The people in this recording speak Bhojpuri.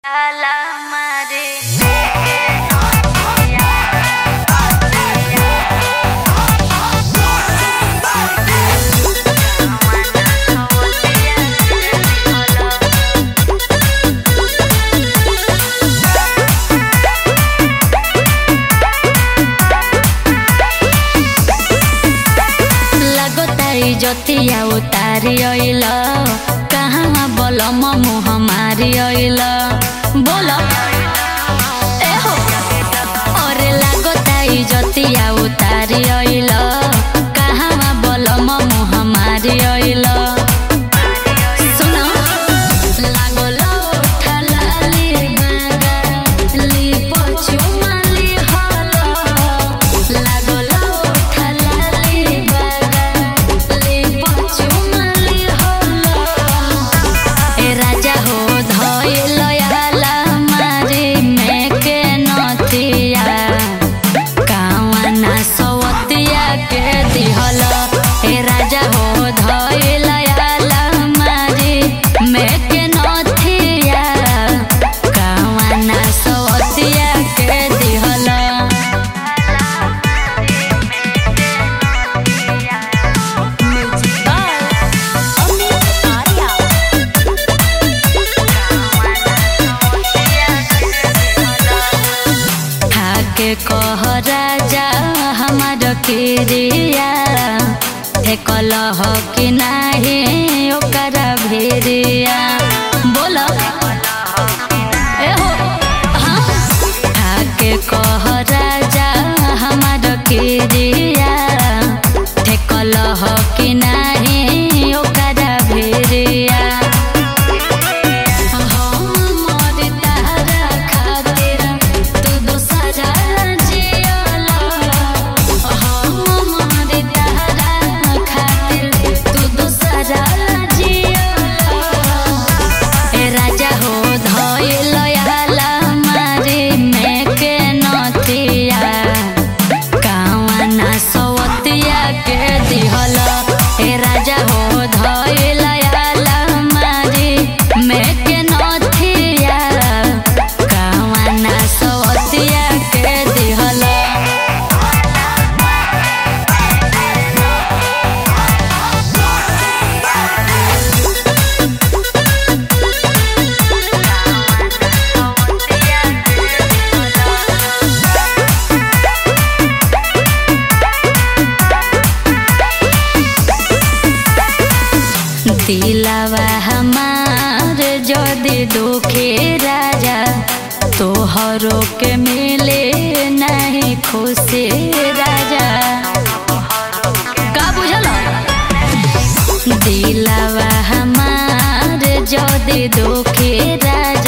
लगताई जतिया उतारी अइल कहाँ बलम मुह मारी अइल बोल ए हो अरे लागताई जतिया उतारी अइल कहाँ बलम मुह मारी अइल सुन लागल उठलाली बागाली पछुमाली हल लागल उठलाली बागाली पछुमाली हल ए राजा हो धइल आला मारी मेके नथिया कावना सवतिया के दिहल ए राजा हो धइल आला मारी मेके नथिया कावना सवतिया के दिहल ठाके कह राजा हमार किरिया हे कलह कि नाही ओकर भेरिया बोल ए हो हाँ। ठाके कह राजा हमार किरिया हे कलह कि नाही ओकर भेरिया राजा हो धइल आला मारी मेके नथिया कावना सवतिया के दिहल ए राजा हो धइल आला मारी मेके नथिया कावना सवतिया के दिहल दिलावा हमार जदि दुखे राजा तोहरो के मिले नहीं खुशी राजा का बुझल दिलावा हमार जदि दुखे राजा